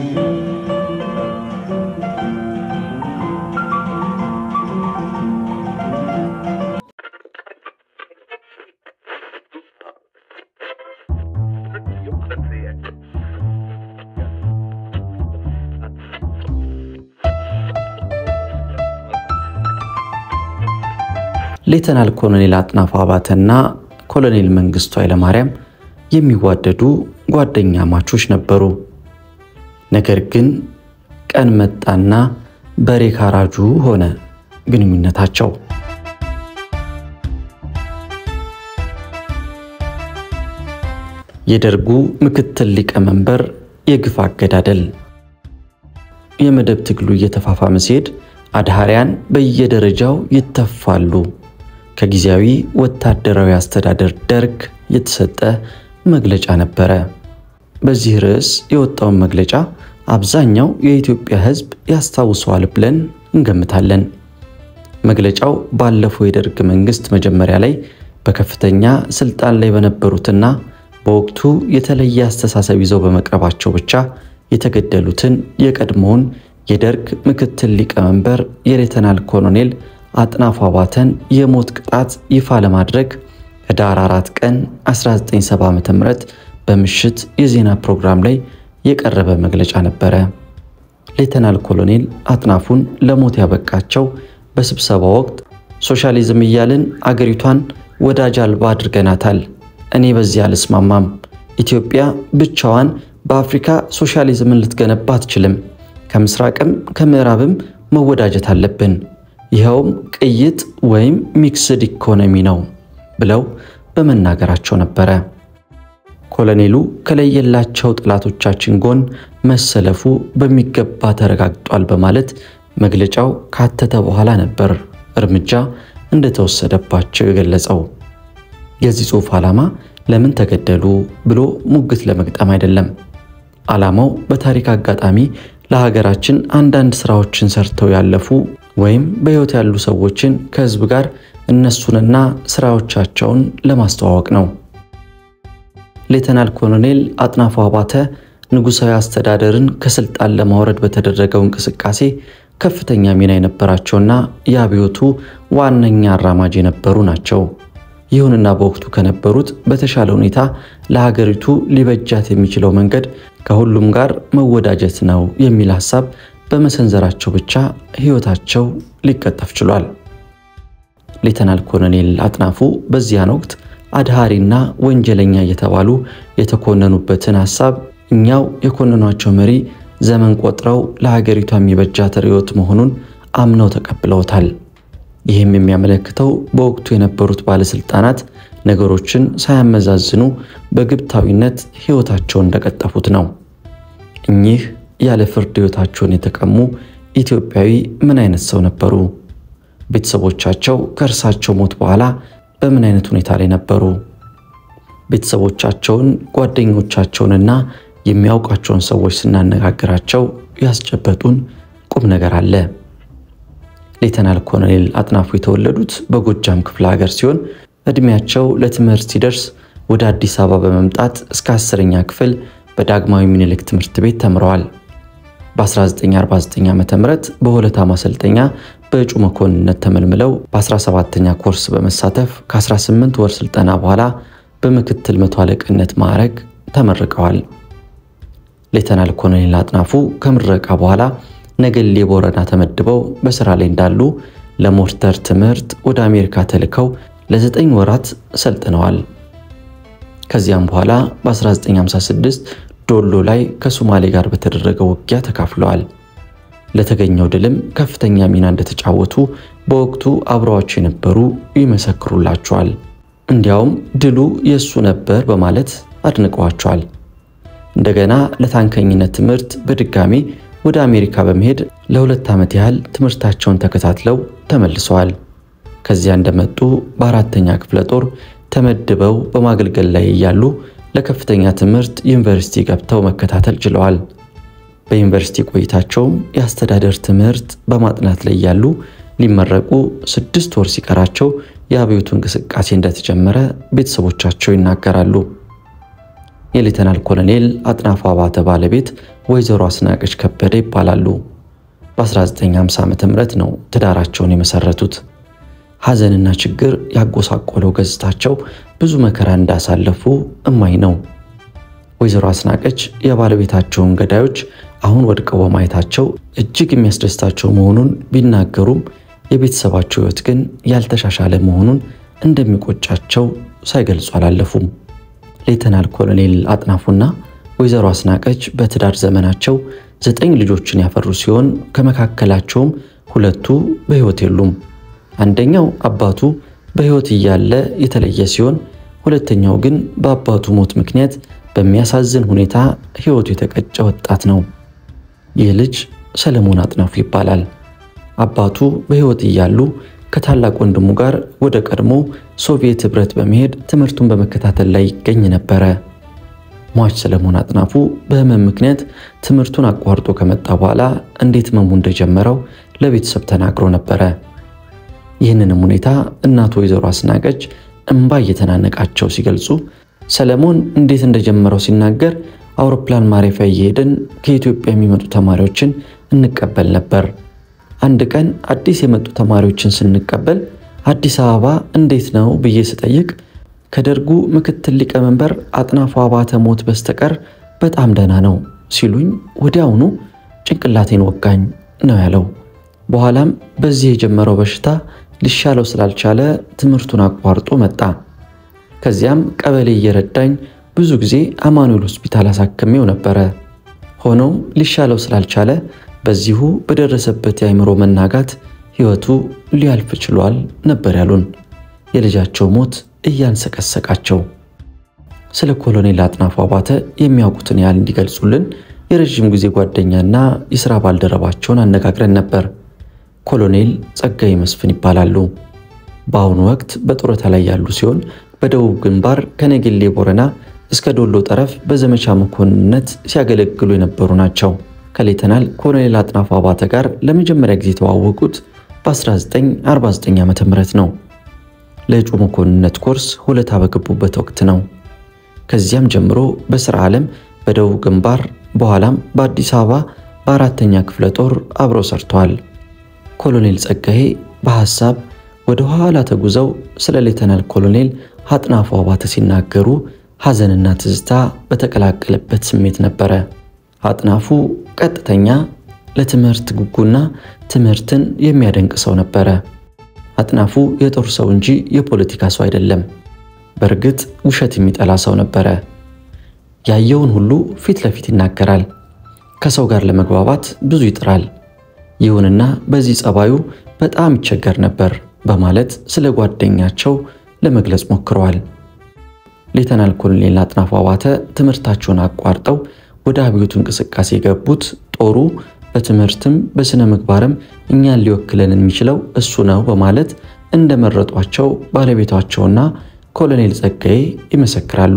ሌተናል ኮሎኔል አጥናፉ አባተና ኮሎኔል መንግስቱ ኃይለማርያም የሚዋደዱ ጓደኛ ማቾች ነበሩ። ነገር ግን ቀን መጣና በሬ ካራጁ ሆነ ግንኙነታቸው። የደርጉ ምክትል ሊቀመንበር የግፍ አገዳደል። የመደብ ትግሉ እየተፋፋመ ሲሄድ አድሃሪያን በየደረጃው ይተፋሉ። ከጊዜያዊ ወታደራዊ አስተዳደር ደርግ የተሰጠ መግለጫ ነበረ። በዚህ ርዕስ የወጣውን መግለጫ አብዛኛው የኢትዮጵያ ሕዝብ ያስታውሰዋል ብለን እንገምታለን። መግለጫው ባለፈው የደርግ መንግስት መጀመሪያ ላይ በከፍተኛ ስልጣን ላይ በነበሩትና በወቅቱ የተለየ አስተሳሰብ ይዘው በመቅረባቸው ብቻ የተገደሉትን የቀድሞውን የደርግ ምክትል ሊቀመንበር የሌተናል ኮሎኔል አጥናፉ አባተን የሞት ቅጣት ይፋ ለማድረግ ህዳር 4 ቀን 1970 ዓ.ም በምሽት የዜና ፕሮግራም ላይ የቀረበ መግለጫ ነበረ። ሌተናል ኮሎኔል አጥናፉን ለሞት ያበቃቸው በስብሰባ ወቅት ሶሻሊዝም እያልን አገሪቷን ወዳጅ አልባ አድርገናታል። እኔ በዚህ አልስማማም። ኢትዮጵያ ብቻዋን በአፍሪካ ሶሻሊዝምን ልትገነባ አትችልም። ከምስራቅም ከምዕራብም መወዳጀት አለብን። ይኸውም ቅይጥ ወይም ሚክስድ ኢኮኖሚ ነው ብለው በመናገራቸው ነበረ። ኮሎኔሉ ከለየላቸው ጠላቶቻችን ጎን መሰለፉ በሚገባ ተረጋግጧል በማለት መግለጫው ካተተ በኋላ ነበር እርምጃ እንደተወሰደባቸው የገለጸው። የዚህ ጽሑፍ ዓላማ ለምን ተገደሉ ብሎ ሙግት ለመግጠም አይደለም። ዓላማው በታሪክ አጋጣሚ ለሀገራችን አንዳንድ ስራዎችን ሰርተው ያለፉ ወይም በሕይወት ያሉ ሰዎችን ከሕዝብ ጋር እነሱንና ስራዎቻቸውን ለማስተዋወቅ ነው። ሌተናል ኮሎኔል አጥናፉ አባተ ንጉሣዊ አስተዳደርን ከስልጣን ለማውረድ በተደረገው እንቅስቃሴ ከፍተኛ ሚና የነበራቸውና የአብዮቱ ዋነኛ አራማጅ የነበሩ ናቸው። ይሁንና በወቅቱ ከነበሩት በተሻለ ሁኔታ ለሀገሪቱ ሊበጃት የሚችለው መንገድ ከሁሉም ጋር መወዳጀት ነው የሚል ሐሳብ በመሰንዘራቸው ብቻ ሕይወታቸው ሊቀጠፍ ችሏል። ሌተናል ኮሎኔል አጥናፉ በዚያን ወቅት አድሃሪና ወንጀለኛ እየተባሉ የተኮነኑበትን ሐሳብ እኛው የኮነኗቸው መሪ ዘመን ቆጥረው ለሀገሪቷ የሚበጃት ርዕዮት መሆኑን አምነው ተቀብለውታል። ይህም የሚያመለክተው በወቅቱ የነበሩት ባለስልጣናት ነገሮችን ሳያመዛዝኑ በግብታዊነት ሕይወታቸውን እንደቀጠፉት ነው። እኚህ ያለ ፍርድ ሕይወታቸውን የተቀሙ ኢትዮጵያዊ ምን አይነት ሰው ነበሩ? ቤተሰቦቻቸው ከእርሳቸው ሞት በኋላ በምን አይነት ሁኔታ ላይ ነበሩ? ቤተሰቦቻቸውን፣ ጓደኞቻቸውንና የሚያውቋቸውን ሰዎች ስናነጋግራቸው ያስጨበጡን ቁም ነገር አለ። ሌተናል ኮሎኔል አጥናፉ የተወለዱት በጎጃም ክፍለ ሀገር ሲሆን ዕድሜያቸው ለትምህርት ሲደርስ ወደ አዲስ አበባ በመምጣት እስከ አስረኛ ክፍል በዳግማዊ ምኒልክ ትምህርት ቤት ተምረዋል። በ1949 ዓ ም በሆለታ ማሰልጠኛ በእጩ መኮንነት ተመልምለው በ17ኛ ኮርስ በመሳተፍ ከ18 ወር ስልጠና በኋላ በምክትል መቶ አለቅነት ማዕረግ ተመርቀዋል። ሌተናል ኮሎኔል አጥናፉ ከምረቃ በኋላ ነገሌ ቦረና ተመድበው በስራ ላይ እንዳሉ ለሞርተር ትምህርት ወደ አሜሪካ ተልከው ለዘጠኝ ወራት ሰልጥነዋል። ከዚያም በኋላ በ1956 ዶሎ ላይ ከሶማሌ ጋር በተደረገው ውጊያ ተካፍለዋል። ለተገኘው ድልም ከፍተኛ ሚና እንደተጫወቱ በወቅቱ አብረዋቸው የነበሩ ይመሰክሩላቸዋል። እንዲያውም ድሉ የእሱ ነበር በማለት አድንቀዋቸዋል። እንደገና ለታንከኝነት ትምህርት በድጋሚ ወደ አሜሪካ በመሄድ ለሁለት ዓመት ያህል ትምህርታቸውን ተከታትለው ተመልሰዋል። ከዚያ እንደመጡ በአራተኛ ክፍለ ጦር ተመድበው በማገልገል ላይ እያሉ ለከፍተኛ ትምህርት ዩኒቨርሲቲ ገብተው መከታተል ችለዋል። በዩኒቨርሲቲ ቆይታቸውም የአስተዳደር ትምህርት በማጥናት ላይ ያሉ ሊመረቁ ስድስት ወር ሲቀራቸው የአብዮቱ እንቅስቃሴ እንደተጀመረ ቤተሰቦቻቸው ይናገራሉ። የሌተናል ኮሎኔል አጥናፉ አባተ ባለቤት ወይዘሮ አስናቀች ከበደ ይባላሉ። በ1950 ዓ ም ነው ትዳራቸውን የመሰረቱት። ሐዘንና ችግር ያጎሳቆለው ገጽታቸው ብዙ መከራ እንዳሳለፉ እማኝ ነው። ወይዘሮ አስናቀች የባለቤታቸውን ገዳዮች አሁን ወድቀው በማየታቸው እጅግ የሚያስደስታቸው መሆኑን ቢናገሩም የቤተሰባቸው ሕይወት ግን ያልተሻሻለ መሆኑን እንደሚቆጫቸው ሳይገልጹ አላለፉም። ሌተናል ኮሎኔል አጥናፉና ወይዘሮ አስናቀች በትዳር ዘመናቸው ዘጠኝ ልጆችን ያፈሩ ሲሆን ከመካከላቸውም ሁለቱ በሕይወት የሉም። አንደኛው አባቱ በሕይወት እያለ የተለየ ሲሆን ሁለተኛው ግን በአባቱ ሞት ምክንያት በሚያሳዝን ሁኔታ ሕይወቱ የተቀጨ ወጣት ነው። ይህ ልጅ ሰለሞን አጥናፉ ይባላል። አባቱ በሕይወት እያሉ ከታላቅ ወንድሙ ጋር ወደ ቀድሞ ሶቪየት ኅብረት በመሄድ ትምህርቱን በመከታተል ላይ ይገኝ ነበረ። ሟች ሰለሞን አጥናፉ በሕመም ምክንያት ትምህርቱን አቋርጦ ከመጣ በኋላ እንዴት ሕመሙ እንደጀመረው ለቤተሰብ ተናግሮ ነበረ። ይህንንም ሁኔታ እናቱ ወይዘሮ አስናቀች እምባ እየተናነቃቸው ሲገልጹ ሰለሞን እንዴት እንደጀመረው ሲናገር አውሮፕላን ማረፊያ እየሄድን ከኢትዮጵያ የሚመጡ ተማሪዎችን እንቀበል ነበር። አንድ ቀን አዲስ የመጡ ተማሪዎችን ስንቀበል አዲስ አበባ እንዴት ነው ብዬ ስጠይቅ ከደርጉ ምክትል ሊቀመንበር አጥናፉ አባተ ሞት በስተቀር በጣም ደህና ነው ሲሉኝ ወዲያውኑ ጭንቅላቴን ወጋኝ ነው ያለው። በኋላም በዚህ የጀመረው በሽታ ሊሻለው ስላልቻለ ትምህርቱን አቋርጦ መጣ። ከዚያም ቀበሌ እየረዳኝ ብዙ ጊዜ አማኑኤል ሆስፒታል አሳክሜው ነበረ። ሆኖም ሊሻለው ስላልቻለ በዚሁ በደረሰበት የአእምሮ መናጋት ሕይወቱ ሊያልፍ ችሏል ነበር ያሉን። የልጃቸው ሞት እያንሰቀሰቃቸው ስለ ኮሎኔል አጥናፉ አባተ የሚያውቁትን ያህል እንዲገልጹልን የረዥም ጊዜ ጓደኛና የሥራ ባልደረባቸውን አነጋግረን ነበር። ኮሎኔል ጸጋዬ መስፍን ይባላሉ። በአሁኑ ወቅት በጡረታ ላይ ያሉ ሲሆን በደቡብ ግንባር ከነጌሌ ቦረና እስከ ዶሎ ጠረፍ በዘመቻ መኮንንነት ሲያገለግሉ የነበሩ ናቸው። ከሌተናል ኮሎኔል አጥናፉ አባተ ጋር ለመጀመሪያ ጊዜ የተዋወቁት በ1949 ዓ ም ነው። ለእጩ መኮንንነት ኮርስ ሁለታ በገቡበት ወቅት ነው። ከዚያም ጀምሮ በሥራ ዓለም በደቡብ ግንባር በኋላም በአዲስ አበባ በአራተኛ ክፍለ ጦር አብረው ሰርተዋል። ኮሎኔል ጸጋዬ በሐሳብ ወደ ኋላ ተጉዘው ስለ ሌተናል ኮሎኔል አጥናፉ አባተ ሲናገሩ ሐዘንና ትዝታ በተቀላቀለበት ስሜት ነበረ። አጥናፉ ቀጥተኛ፣ ለትምህርት ጉጉና ትምህርትን የሚያደንቅ ሰው ነበረ። አጥናፉ የጦር ሰው እንጂ የፖለቲካ ሰው አይደለም። በእርግጥ ውሸት የሚጠላ ሰው ነበረ። ያየውን ሁሉ ፊት ለፊት ይናገራል። ከሰው ጋር ለመግባባት ብዙ ይጥራል። ይሁንና በዚህ ጸባዩ በጣም ይቸገር ነበር በማለት ስለ ጓደኛቸው ለመግለጽ ሞክረዋል። ሌተናል ኮሎኔል አጥናፉ አባተ ትምህርታቸውን አቋርጠው ወደ አብዮቱ እንቅስቃሴ የገቡት ጦሩ በትምህርትም በሥነ ምግባርም እኛን ሊወክለን የሚችለው እሱ ነው በማለት እንደመረጧቸው ባለቤቷቸውና ኮሎኔል ጸጋዬ ይመሰክራሉ።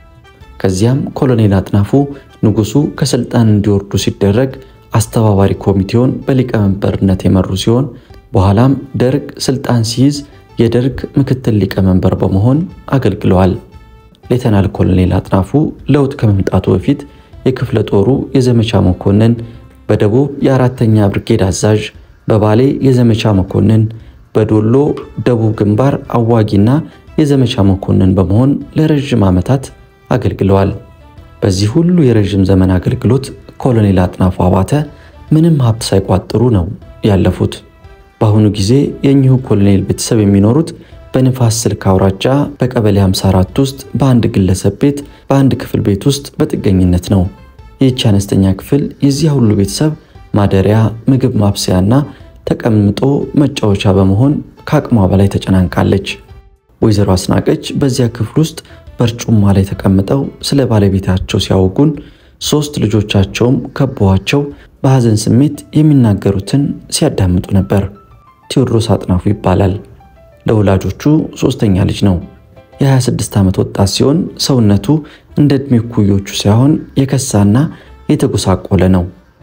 ከዚያም ኮሎኔል አጥናፉ ንጉሡ ከስልጣን እንዲወርዱ ሲደረግ አስተባባሪ ኮሚቴውን በሊቀመንበርነት የመሩ ሲሆን በኋላም ደርግ ስልጣን ሲይዝ የደርግ ምክትል ሊቀመንበር በመሆን አገልግለዋል። ሌተናል ኮሎኔል አጥናፉ ለውጥ ከመምጣቱ በፊት የክፍለ ጦሩ የዘመቻ መኮንን፣ በደቡብ የአራተኛ ብርጌድ አዛዥ፣ በባሌ የዘመቻ መኮንን፣ በዶሎ ደቡብ ግንባር አዋጊና የዘመቻ መኮንን በመሆን ለረዥም ዓመታት አገልግለዋል። በዚህ ሁሉ የረዥም ዘመን አገልግሎት ኮሎኔል አጥናፉ አባተ ምንም ሀብት ሳይቋጥሩ ነው ያለፉት። በአሁኑ ጊዜ የእኚሁ ኮሎኔል ቤተሰብ የሚኖሩት በንፋስ ስልክ አውራጃ በቀበሌ 54 ውስጥ በአንድ ግለሰብ ቤት በአንድ ክፍል ቤት ውስጥ በጥገኝነት ነው። ይህች አነስተኛ ክፍል የዚያ ሁሉ ቤተሰብ ማደሪያ፣ ምግብ ማብሰያና ተቀምጦ መጫወቻ በመሆን ከአቅሟ በላይ ተጨናንቃለች። ወይዘሮ አስናቀች በዚያ ክፍል ውስጥ በርጩማ ላይ ተቀምጠው ስለ ባለቤታቸው ሲያወጉን ሶስት ልጆቻቸውም ከበዋቸው በሐዘን ስሜት የሚናገሩትን ሲያዳምጡ ነበር። ቴዎድሮስ አጥናፉ ይባላል። ለወላጆቹ ሶስተኛ ልጅ ነው። የ26 ዓመት ወጣት ሲሆን ሰውነቱ እንደ ዕድሜ ኩዮቹ ሳይሆን የከሳና የተጎሳቆለ ነው።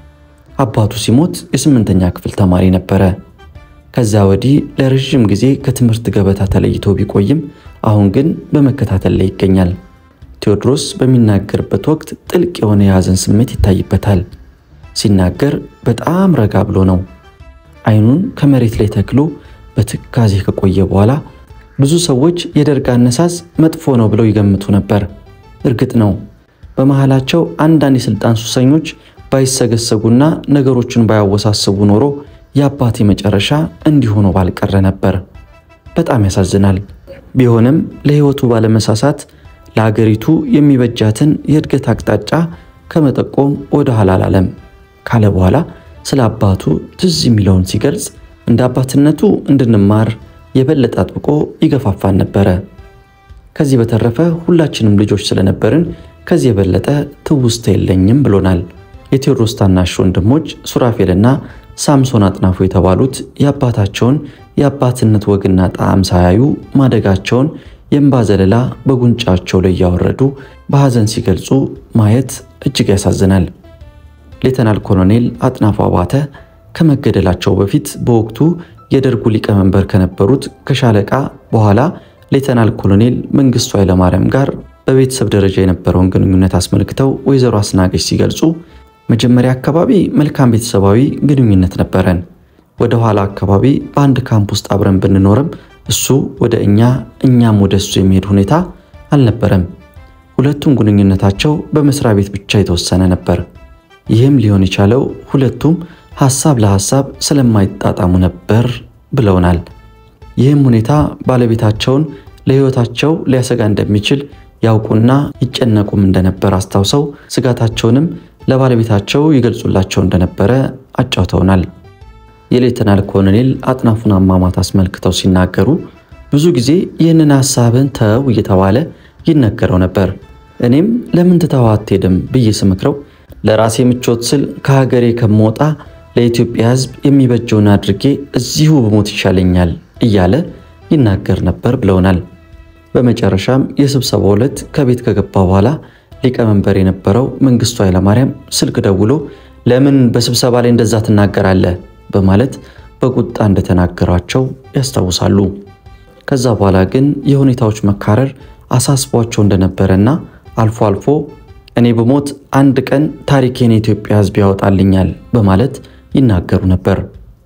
አባቱ ሲሞት የስምንተኛ ክፍል ተማሪ ነበረ። ከዛ ወዲህ ለረዥም ጊዜ ከትምህርት ገበታ ተለይቶ ቢቆይም አሁን ግን በመከታተል ላይ ይገኛል። ቴዎድሮስ በሚናገርበት ወቅት ጥልቅ የሆነ የሐዘን ስሜት ይታይበታል። ሲናገር በጣም ረጋ ብሎ ነው። አይኑን ከመሬት ላይ ተክሎ በትካዜ ከቆየ በኋላ ብዙ ሰዎች የደርግ አነሳስ መጥፎ ነው ብለው ይገምቱ ነበር። እርግጥ ነው በመሃላቸው አንዳንድ የሥልጣን ሱሰኞች ባይሰገሰጉና ነገሮችን ባያወሳስቡ ኖሮ የአባቴ መጨረሻ እንዲሆኑ ባልቀረ ነበር። በጣም ያሳዝናል። ቢሆንም ለሕይወቱ ባለመሳሳት ለአገሪቱ የሚበጃትን የእድገት አቅጣጫ ከመጠቆም ወደ ኋላ አላለም ካለ በኋላ ስለ አባቱ ትዝ የሚለውን ሲገልጽ እንደ አባትነቱ እንድንማር የበለጠ አጥብቆ ይገፋፋን ነበረ። ከዚህ በተረፈ ሁላችንም ልጆች ስለነበርን ከዚህ የበለጠ ትውስታ የለኝም ብሎናል። የቴዎድሮስ ታናሽ ወንድሞች ሱራፌልና ሳምሶን አጥናፉ የተባሉት የአባታቸውን የአባትነት ወግና ጣዕም ሳያዩ ማደጋቸውን የእንባ ዘለላ በጉንጫቸው ላይ እያወረዱ በሐዘን ሲገልጹ ማየት እጅግ ያሳዝናል። ሌተናል ኮሎኔል አጥናፉ አባተ ከመገደላቸው በፊት በወቅቱ የደርጉ ሊቀመንበር ከነበሩት ከሻለቃ በኋላ ሌተናል ኮሎኔል መንግስቱ ኃይለማርያም ጋር በቤተሰብ ደረጃ የነበረውን ግንኙነት አስመልክተው ወይዘሮ አስናቀች ሲገልጹ መጀመሪያ አካባቢ መልካም ቤተሰባዊ ግንኙነት ነበረን። ወደ ኋላ አካባቢ በአንድ ካምፕ ውስጥ አብረን ብንኖርም እሱ ወደ እኛ እኛም ወደ እሱ የሚሄድ ሁኔታ አልነበረም። ሁለቱም ግንኙነታቸው በመስሪያ ቤት ብቻ የተወሰነ ነበር። ይህም ሊሆን የቻለው ሁለቱም ሐሳብ ለሐሳብ ስለማይጣጣሙ ነበር ብለውናል። ይህም ሁኔታ ባለቤታቸውን ለሕይወታቸው ሊያሰጋ እንደሚችል ያውቁና ይጨነቁም እንደነበር አስታውሰው ስጋታቸውንም ለባለቤታቸው ይገልጹላቸው እንደነበረ አጫውተውናል። የሌተናል ኮሎኔል አጥናፉን አሟሟት አስመልክተው ሲናገሩ ብዙ ጊዜ ይህንን ሐሳብን ተው እየተባለ ይነገረው ነበር። እኔም ለምን ትተኸው አትሄድም ብዬ ስመክረው ለራሴ ምቾት ስል ከሀገሬ ከምወጣ ለኢትዮጵያ ሕዝብ የሚበጀውን አድርጌ እዚሁ ብሞት ይሻለኛል እያለ ይናገር ነበር ብለውናል። በመጨረሻም የስብሰባው ዕለት ከቤት ከገባ በኋላ ሊቀመንበር የነበረው መንግስቱ ኃይለማርያም ስልክ ደውሎ ለምን በስብሰባ ላይ እንደዛ ትናገራለህ በማለት በቁጣ እንደተናገሯቸው ያስታውሳሉ። ከዛ በኋላ ግን የሁኔታዎች መካረር አሳስቧቸው እንደነበረና አልፎ አልፎ እኔ ብሞት አንድ ቀን ታሪኬን የኢትዮጵያ ሕዝብ ያወጣልኛል በማለት ይናገሩ ነበር።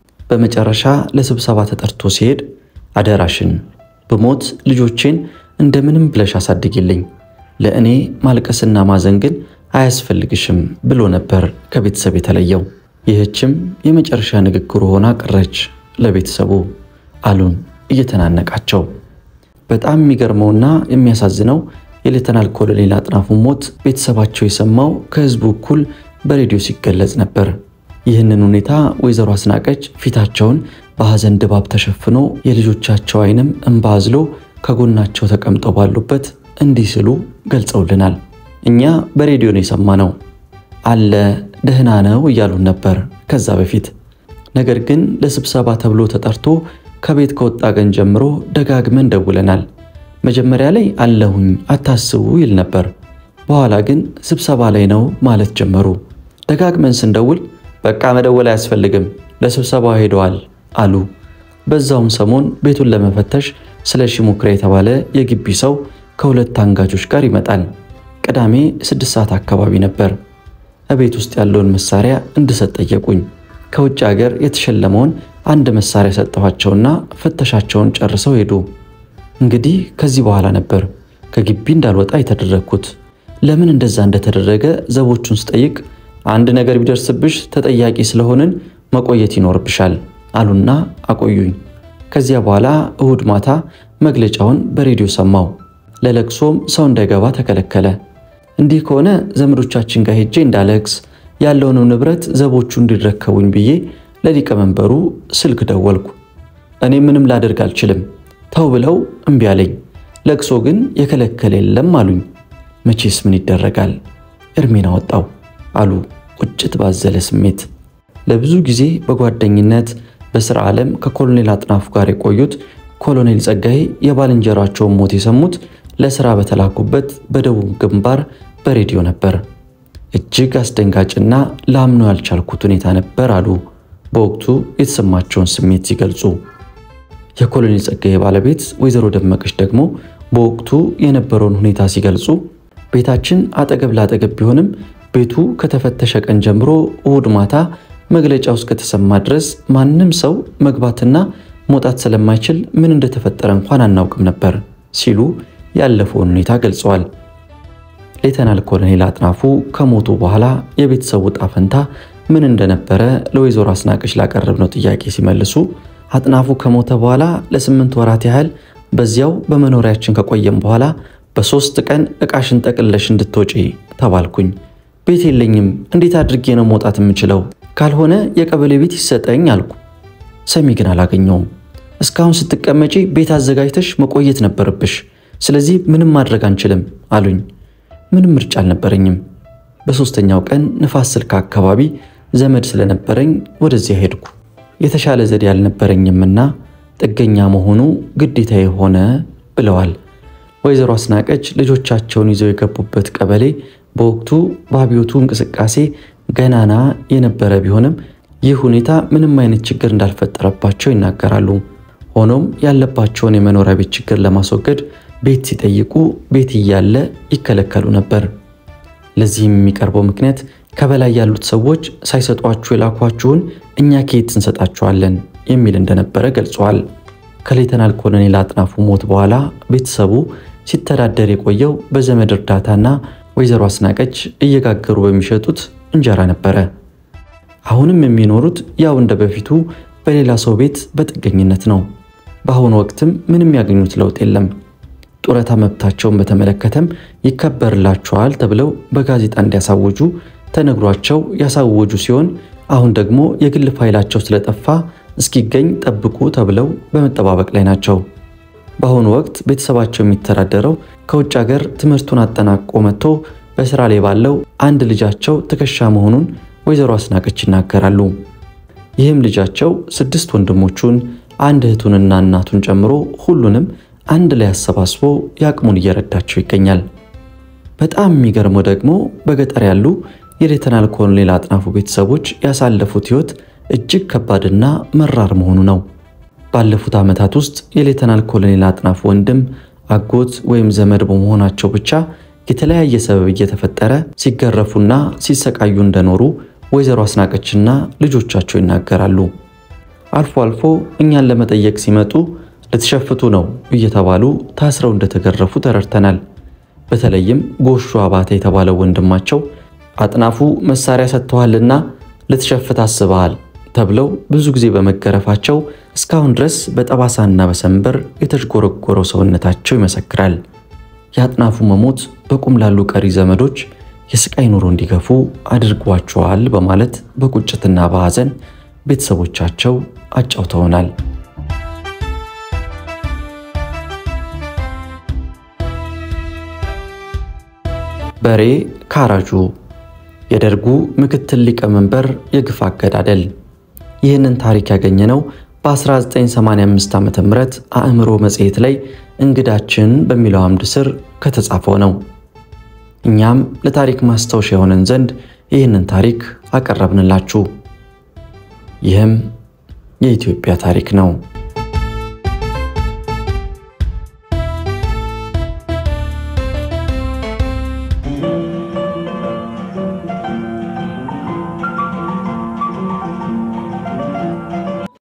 በመጨረሻ ለስብሰባ ተጠርቶ ሲሄድ አደራሽን ብሞት ልጆቼን እንደምንም ብለሽ አሳድጊልኝ፣ ለእኔ ማልቀስና ማዘን ግን አያስፈልግሽም ብሎ ነበር ከቤተሰብ የተለየው። ይህችም የመጨረሻ ንግግሩ ሆና ቀረች ለቤተሰቡ አሉን እየተናነቃቸው። በጣም የሚገርመውና የሚያሳዝነው የሌተናል ኮሎኔል አጥናፉ ሞት ቤተሰባቸው የሰማው ከህዝቡ እኩል በሬዲዮ ሲገለጽ ነበር። ይህንን ሁኔታ ወይዘሮ አስናቀች ፊታቸውን በሐዘን ድባብ ተሸፍኖ የልጆቻቸው ዓይንም እንባ አዝሎ ከጎናቸው ተቀምጠው ባሉበት እንዲህ ሲሉ ገልጸውልናል። እኛ በሬዲዮ ነው የሰማነው አለ ደህና ነው እያሉን ነበር ከዛ በፊት። ነገር ግን ለስብሰባ ተብሎ ተጠርቶ ከቤት ከወጣ ቀን ጀምሮ ደጋግመን ደውለናል። መጀመሪያ ላይ አለሁኝ አታስቡ ይል ነበር። በኋላ ግን ስብሰባ ላይ ነው ማለት ጀመሩ። ደጋግመን ስንደውል በቃ መደወል አያስፈልግም ለስብሰባው ሄደዋል አሉ። በዛውም ሰሞን ቤቱን ለመፈተሽ ስለ ሺሙክራ የተባለ የግቢ ሰው ከሁለት አንጋቾች ጋር ይመጣል። ቅዳሜ ስድስት ሰዓት አካባቢ ነበር። እቤት ውስጥ ያለውን መሳሪያ እንድሰጥ ጠየቁኝ። ከውጭ ሀገር የተሸለመውን አንድ መሳሪያ ሰጠኋቸውና ፍተሻቸውን ጨርሰው ሄዱ። እንግዲህ ከዚህ በኋላ ነበር ከግቢ እንዳልወጣ የተደረግኩት። ለምን እንደዛ እንደተደረገ ዘቦቹን ስጠይቅ አንድ ነገር ቢደርስብሽ ተጠያቂ ስለሆንን መቆየት ይኖርብሻል አሉና አቆዩኝ። ከዚያ በኋላ እሁድ ማታ መግለጫውን በሬዲዮ ሰማው። ለለቅሶም ሰው እንዳይገባ ተከለከለ። እንዲህ ከሆነ ዘመዶቻችን ጋር ሄጄ እንዳለቅስ ያለውንም ንብረት ዘቦቹ እንዲረከቡኝ ብዬ ለሊቀመንበሩ ስልክ ደወልኩ። እኔ ምንም ላደርግ አልችልም ተው ብለው እምቢ አለኝ። ለቅሶ ግን የከለከለ የለም አሉኝ። መቼስ ምን ይደረጋል እርሜን አወጣው አሉ ቁጭት ባዘለ ስሜት። ለብዙ ጊዜ በጓደኝነት በሥራ ዓለም ከኮሎኔል አጥናፉ ጋር የቆዩት ኮሎኔል ጸጋዬ የባልንጀራቸውን ሞት የሰሙት ለሥራ በተላኩበት በደቡብ ግንባር በሬዲዮ ነበር። እጅግ አስደንጋጭና ላምኖ ያልቻልኩት ሁኔታ ነበር አሉ በወቅቱ የተሰማቸውን ስሜት ሲገልጹ። የኮሎኔል ጸጋዬ ባለቤት ወይዘሮ ደመቀች ደግሞ በወቅቱ የነበረውን ሁኔታ ሲገልጹ ቤታችን አጠገብ ላጠገብ ቢሆንም ቤቱ ከተፈተሸ ቀን ጀምሮ እሁድ ማታ መግለጫው እስከተሰማ ድረስ ማንም ሰው መግባትና መውጣት ስለማይችል ምን እንደተፈጠረ እንኳን አናውቅም ነበር ሲሉ ያለፈውን ሁኔታ ገልጸዋል። ሌተናል ኮሎኔል አጥናፉ ከሞቱ በኋላ የቤተሰቡ ዕጣ ፈንታ ምን እንደነበረ ለወይዘሮ አስናቀች ላቀረብነው ጥያቄ ሲመልሱ አጥናፉ ከሞተ በኋላ ለስምንት ወራት ያህል በዚያው በመኖሪያችን ከቆየም በኋላ በሶስት ቀን ዕቃሽን ጠቅለሽ እንድትወጪ ተባልኩኝ። ቤት የለኝም፣ እንዴት አድርጌ ነው መውጣት የምችለው? ካልሆነ የቀበሌ ቤት ይሰጠኝ አልኩ። ሰሚ ግን አላገኘውም። እስካሁን ስትቀመጪ ቤት አዘጋጅተሽ መቆየት ነበረብሽ፣ ስለዚህ ምንም ማድረግ አንችልም አሉኝ። ምንም ምርጫ አልነበረኝም። በሦስተኛው ቀን ንፋስ ስልክ አካባቢ ዘመድ ስለነበረኝ ወደዚያ ሄድኩ። የተሻለ ዘዴ አልነበረኝምና ጥገኛ መሆኑ ግዴታ የሆነ ብለዋል። ወይዘሮ አስናቀች ልጆቻቸውን ይዘው የገቡበት ቀበሌ በወቅቱ በአብዮቱ እንቅስቃሴ ገናና የነበረ ቢሆንም ይህ ሁኔታ ምንም አይነት ችግር እንዳልፈጠረባቸው ይናገራሉ። ሆኖም ያለባቸውን የመኖሪያ ቤት ችግር ለማስወገድ ቤት ሲጠይቁ ቤት እያለ ይከለከሉ ነበር። ለዚህም የሚቀርበው ምክንያት ከበላይ ያሉት ሰዎች ሳይሰጧችሁ የላኳችሁን እኛ ከየት እንሰጣችኋለን የሚል እንደነበረ ገልጸዋል። ከሌተናል ኮሎኔል አጥናፉ ሞት በኋላ ቤተሰቡ ሲተዳደር የቆየው በዘመድ እርዳታና ወይዘሮ አስናቀች እየጋገሩ በሚሸጡት እንጀራ ነበረ። አሁንም የሚኖሩት ያው እንደ በፊቱ በሌላ ሰው ቤት በጥገኝነት ነው። በአሁኑ ወቅትም ምንም ያገኙት ለውጥ የለም። ጡረታ መብታቸውን በተመለከተም ይከበርላቸዋል ተብለው በጋዜጣ እንዲያሳውጁ ተነግሯቸው ያሳወጁ ሲሆን አሁን ደግሞ የግል ፋይላቸው ስለጠፋ እስኪገኝ ጠብቁ ተብለው በመጠባበቅ ላይ ናቸው። በአሁኑ ወቅት ቤተሰባቸው የሚተዳደረው ከውጭ ሀገር ትምህርቱን አጠናቆ መጥቶ በስራ ላይ ባለው አንድ ልጃቸው ትከሻ መሆኑን ወይዘሮ አስናቀች ይናገራሉ። ይህም ልጃቸው ስድስት ወንድሞቹን አንድ እህቱንና እናቱን ጨምሮ ሁሉንም አንድ ላይ አሰባስቦ የአቅሙን እየረዳቸው ይገኛል። በጣም የሚገርመው ደግሞ በገጠር ያሉ የሌተናል ኮሎኔል አጥናፉ ቤተሰቦች ያሳለፉት ሕይወት እጅግ ከባድና መራር መሆኑ ነው። ባለፉት ዓመታት ውስጥ የሌተናል ኮሎኔል አጥናፉ ወንድም፣ አጎት ወይም ዘመድ በመሆናቸው ብቻ የተለያየ ሰበብ እየተፈጠረ ሲገረፉና ሲሰቃዩ እንደኖሩ ወይዘሮ አስናቀችና ልጆቻቸው ይናገራሉ። አልፎ አልፎ እኛን ለመጠየቅ ሲመጡ ልትሸፍቱ ነው እየተባሉ ታስረው እንደተገረፉ ተረድተናል። በተለይም ጎሹ አባተ የተባለው ወንድማቸው አጥናፉ መሳሪያ ሰጥተዋልና ልትሸፍት አስበሃል ተብለው ብዙ ጊዜ በመገረፋቸው እስካሁን ድረስ በጠባሳና በሰንበር የተዥጎረጎረው ሰውነታቸው ይመሰክራል። የአጥናፉ መሞት በቁም ላሉ ቀሪ ዘመዶች የስቃይ ኑሮ እንዲገፉ አድርጓቸዋል በማለት በቁጭትና በሐዘን ቤተሰቦቻቸው አጫውተውናል። በሬ ካራጁ የደርጉ ምክትል ሊቀመንበር የግፍ አገዳደል። ይህንን ታሪክ ያገኘነው በ1985 ዓ ም አእምሮ መጽሔት ላይ እንግዳችን በሚለው አምድ ስር ከተጻፈው ነው። እኛም ለታሪክ ማስታወሻ የሆነን ዘንድ ይህንን ታሪክ አቀረብንላችሁ። ይህም የኢትዮጵያ ታሪክ ነው።